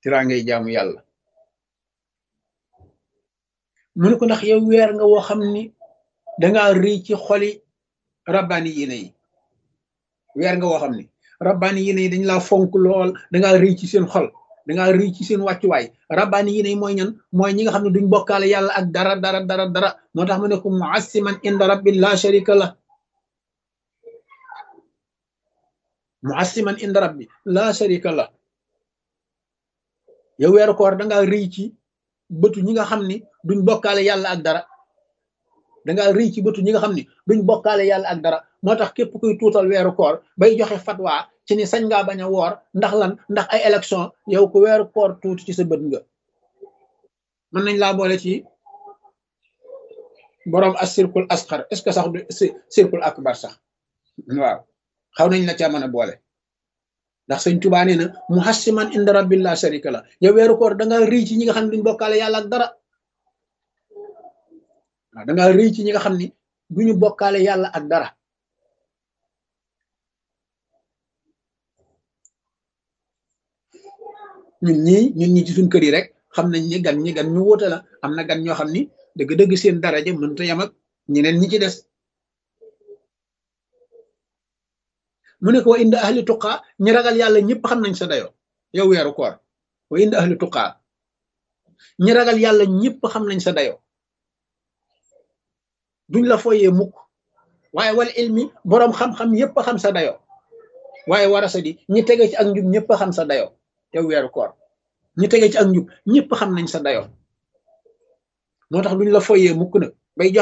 tiraangay jaamu yàlla mu ne ko ndax yow weer nga woo xam ni dangaa rëy ci xoli rabbaani yéene yi weer nga woo xam ni rabbaani yéene yi dañ laa fonk lool dangaa rëy ci seen xol dangaa rëy ci seen wàccuwaay rabbaani yéene yi mooy ñan mooy ñi nga xam ne duñ bokkaale yàlla ak dara dara dara dara moo tax mu ne ko muassiman inda rabbi la sharika la muassiman inda rabbi la sharika la yow weeru koor dangaa rëy ci bëtu ñi nga xam ni duñ bokkaale yàlla ak dara dangaa rëy ci bëtu ñi nga xam ni duñ bokkaale yàlla ak dara moo tax képp kuy tuutal weeru koor bay joxe fatwa ci ni sañ ngaa bañ a woor ndax lan ndax ay élection yow ku weeru koor tuuti ci sa bët nga mën nañ laa boole ci boroom as circule asxar est ce que sax du circule akbar sax waaw xaw nañ la ca mën a boole ndax sëñ Tuubaa nee na muhassiman inda rabbil la sharika la yow weeru koor da nga rëy ci ñi nga xam ne duñ bokkaale yàlla ak dara waaw da nga rëy ci ñi nga xam ni duñu bokkaale yàlla ak dara ñun ñii ñun ñi ci suñ kër yi rek xam nañ ni gan ñi gan ñu wóote la am na gan ñoo xam ni dëgg-dëgg seen daraja mënta yam ak ñeneen ñi ci des mu ne ko wa inda ahli tuqaa ñi ragal yàlla ñëpp xam nañ sa dayo yow weeru koor wa inda ahli tuqaa ñi ragal yàlla ñëpp xam nañ sa dayo duñ la foyee mukk waaye wal ilmi boroom xam-xam yëpp xam sa dayo waaye warasa di ñi tege ci ak njub ñëpp xam sa dayo yow weeru koor ñi tege ci ak njub ñëpp xam nañ sa dayo moo tax duñ la foyee mukk nag bay jox